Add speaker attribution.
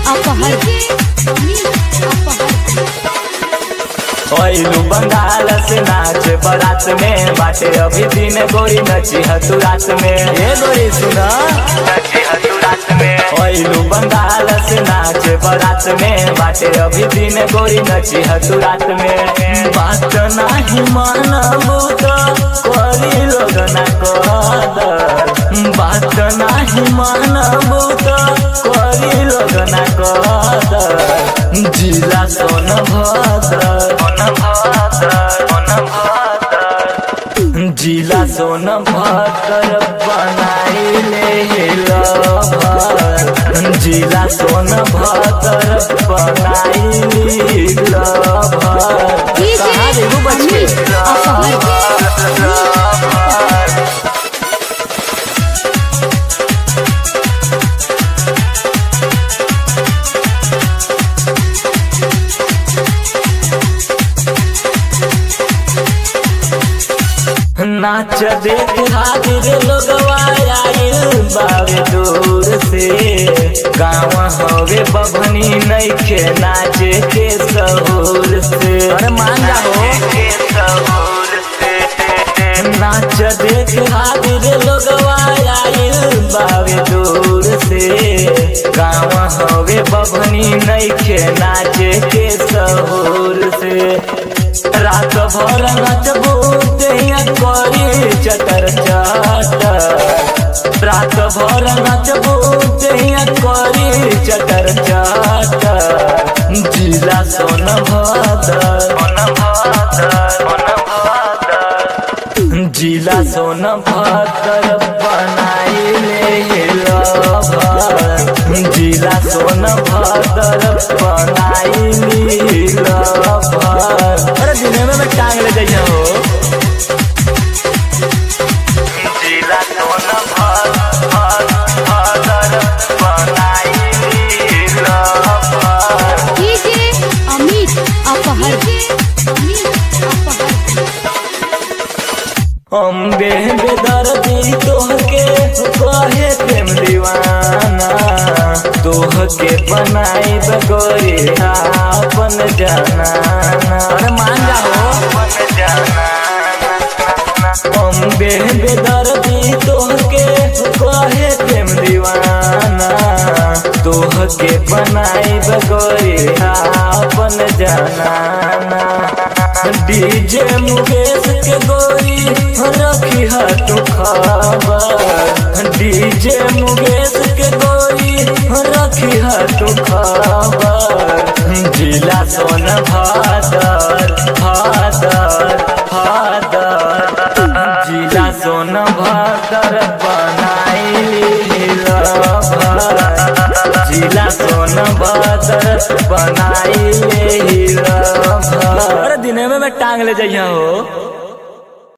Speaker 1: अपहर
Speaker 2: ओइलू बंगाल से नाच बारात में बाटे अभी दिन गोरी नची हतु रात में ये गोरी सुना नची हतु रात में ओइलू बंगाल से नाच बारात में बाटे अभी दिन गोरी नची हतु रात में बात नाही मानबू तो करी लोग ना कहत बात नाही मानबू तो करी लोग ना कहत जिला सोन भद्र जिला सोन भद्र बनाइले लभर जिला सोन भद्र बनाइली लभर कहाँ देखू बच्चे नाच देख हाजिर लोगवा आइल बावे दूर से गाँव हवे बभनी नइखे नाचे के सहूर से अरे मान जाओ नाच देख हाजिर लोगवा आइल बावे दूर से गाँव हवे बभनी नइखे नाचे के सहूर से रात भर नचबू दैया करी चटर चटर रात भर नचबू दैया करी चटर चटर जिला सोन भद्र जिला सोन भद्र बनाइले लभर जिला सोन भद्र बनाइली लभर अरे दिने में मैं टांग ले जाइए हो जिला सोन भद्र बनाइली लभर
Speaker 1: अमित अपहर
Speaker 2: अम्बे बेदर्दी तोहके कहे प्रेम दीवाना तोहके बनाई बगोरी अपन जाना अरे मान जाओ अम्बे बेदर्दी तोहके कहे प्रेम दीवाना तोहके बनाई बगोरी अपन जाना डीजे मुकेश के गोरी रखी है तू खबर डीजे मुकेश के गोरी रखी है तू खबर जिला सोन भादर भादर भादर जिला सोन भादर बनाइली लभर जिला सोन भादर बनाइली लभर अरे दिने में मैं टांग ले जाइए हो